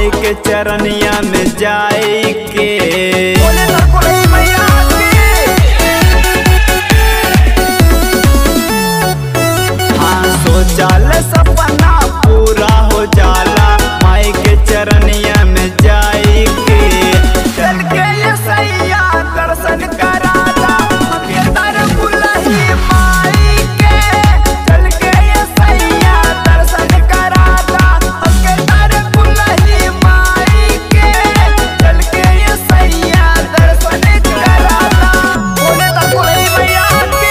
माई के चरनिया में जाए के बोले तो कोई मैया हाँ सोचल सपना पूरा हो जाला माई के चरनिया में जाए के चल के ये सैया दर्शन कराला के दर बुलही माई के चल के ये सैया दर्शन कराला के दर बुलही माई के चल के ये सैया दर्शन कराला बोले तो कोई मैया के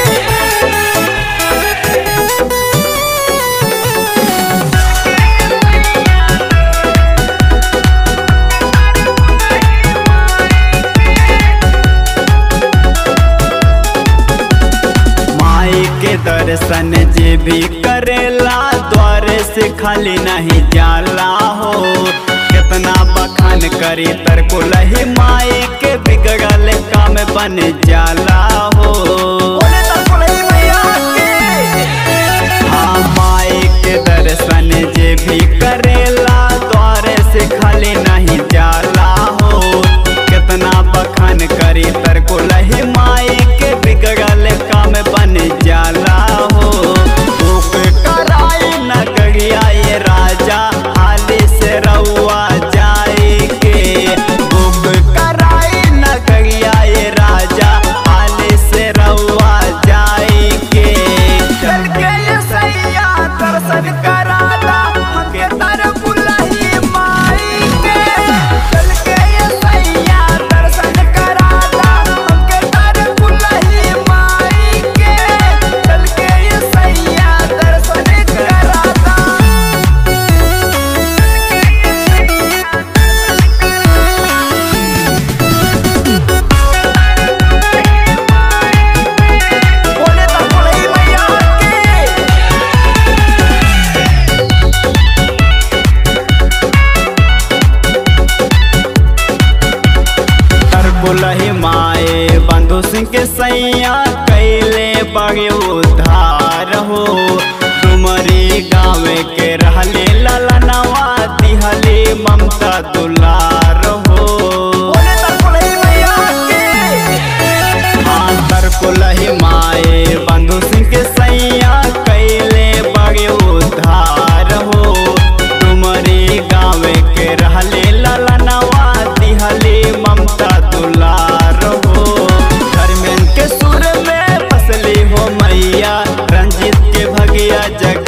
माई के दर्शन जे भी करेला द्वारे से खाली नहीं जाला हो कितना बखान करी तर को लही माई के बिगड़ल काम बन जाला हो बोले तो कोई मैया के हाँ माई के दर्शन जे भी करेला द्वारे से खाली नहीं जाला हो कितना बखान करी तर को लही माई के बिगड़ल काम बन जाला हो भूख कराई न करिया ये राजा हाली से रउआ जाए के भूख कराई न करिया ये राजा हाली से रउआ जाए के चल के ये सैया दर्शन कराला हमके तर बुलही माई के चल के ये सैया दर्शन कराला हमके तर बुलही माई के चल के ये सैया दर्शन कराला बोले तो कोई मैया के तर बुलही माए बंधु सिंह के सैया कैले बगे उधार हो तुमरी गाँव के रहले ललनवा दिहले ममता दुलार हो बोले तो कोई मैया के हाँ तर बुलही माए बंधु सिंह के सैया कैले बगे उधार हो तुमरी गाँव के रहले ललनवा दिहले ममता दुलार हो धर्मेंद्र के सुर में फसली हो मैया रंजित के भगिया जग